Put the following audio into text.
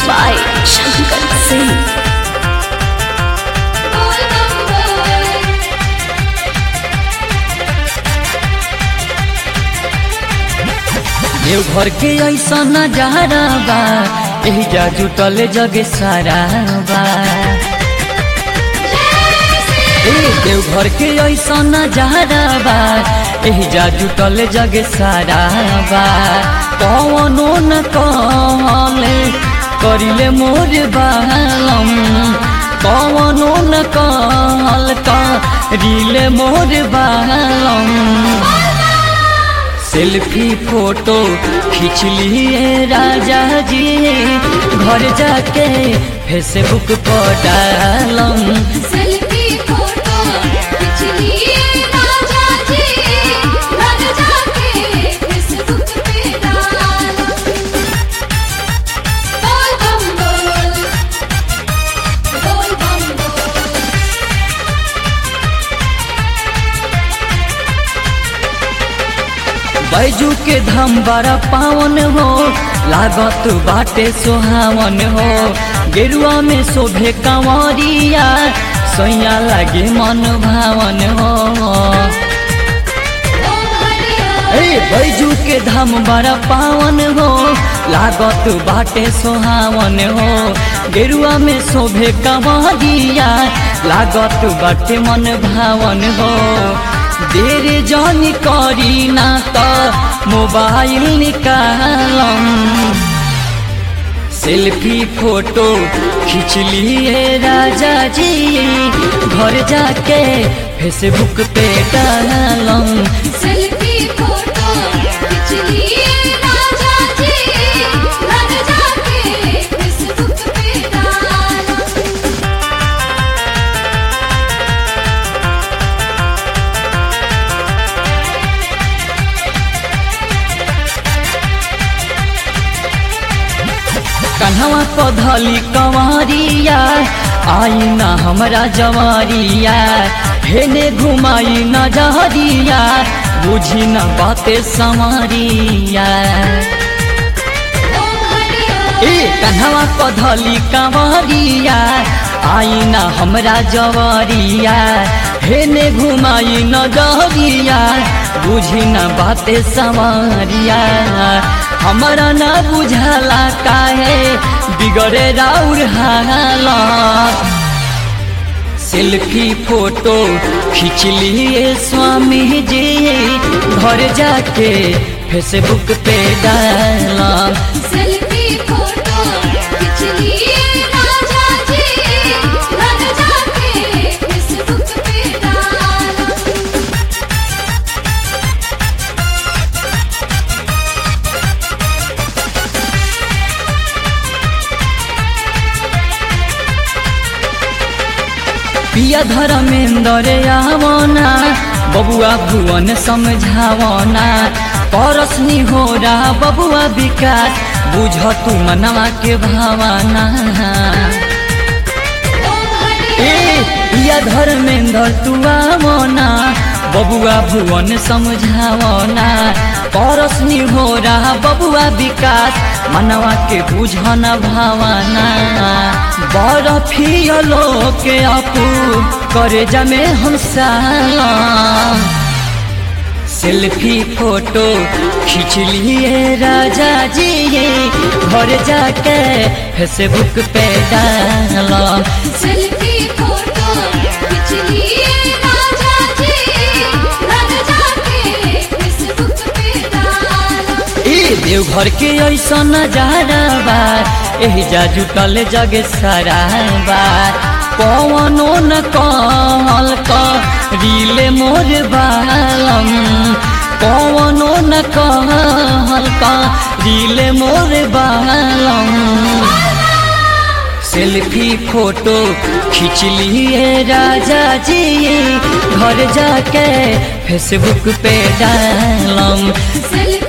by Shankar Singh. Deoghar के ऐसा नजारा बा एहिजा जुटल जग सारा बा ए देवघर के ऐसा नजारा बा एहिजा जुटल जग सारा बा कवनो न कहले करिले मोर बालम कवनो न कहल करिले मोर बालम सेल्फी फोटो खींच लिए राजा जी घर जाके फेसबुक पर डालम सेल्फी फोटो खींच लिए राजा जी घर जाके फेसबुक पे डालो बोल बम बोल बोल बम बोल बैजू के धाम बड़ा पावन हो लागत बाटे सोहावन हो गेरुआ में शोभे कंवरिया सोया लागे मन भावन हो ओम हरिया ए बैजू के धाम बड़ा पावन हो लागत बाटे सोहावन हो गेरुआ में शोभे कंवरिया लागत बाटे मन भावन हो देर जन करी ना त मोबाइल निकालम सेल्फी फोटो खींच लिए राजा जी घर जाके फेसबुक पे डालम सेल्फी फोटो खींच लिए राजा जी घर जाके फेसबुक पे डालो कन्हवा पधली कंवरिया आई ना हमरा जवारिया हेने घुमाई न जहरिया बुझी न बाते संवरिया ओम हरिया ए कन्हवा पधली कंवरिया आई ना हमरा जवारिया हेने घुमाई न जहरिया बुझी न बाते संवरिया हमरा न बुझला काहे बिगड़े राउर हाला सेल्फी फोटो खींच लिए स्वामी जी घर जाके फेसबुक पे डाला सेल्फी फोटो खींच लिए राजा जी घर जाके फेसबुक पे डालो पिया धर्मेंद्र आवना बबुआ भुवन समझावना परसनी हो रहा बबुआ विकास बुझ तू मनवा के भावना ओम हरिया ए पिया धर्मेंद्र तू आवना बबुआ भुवन समझावना परसनी हो रहा बबुआ विकास मनवा के बुझन भावना बरफियलो के अपू करे जमे हम साला सेल्फी फोटो खींच लिए राजा जी घर जाके फेसबुक पे डाला सेल्फी फोटो खींच लिए राजा जी घर जाके फेसबुक पे डालो ए देवघर के ऐसा नजारा बा एहिजा जुटल जग सारा बा कवनो न कहल रीले मोर बालम कवनो न कहल रीले मोर बालम सेल्फी फोटो खींच लिए राजा जी घर जाके फेसबुक पे डालम सेल्फी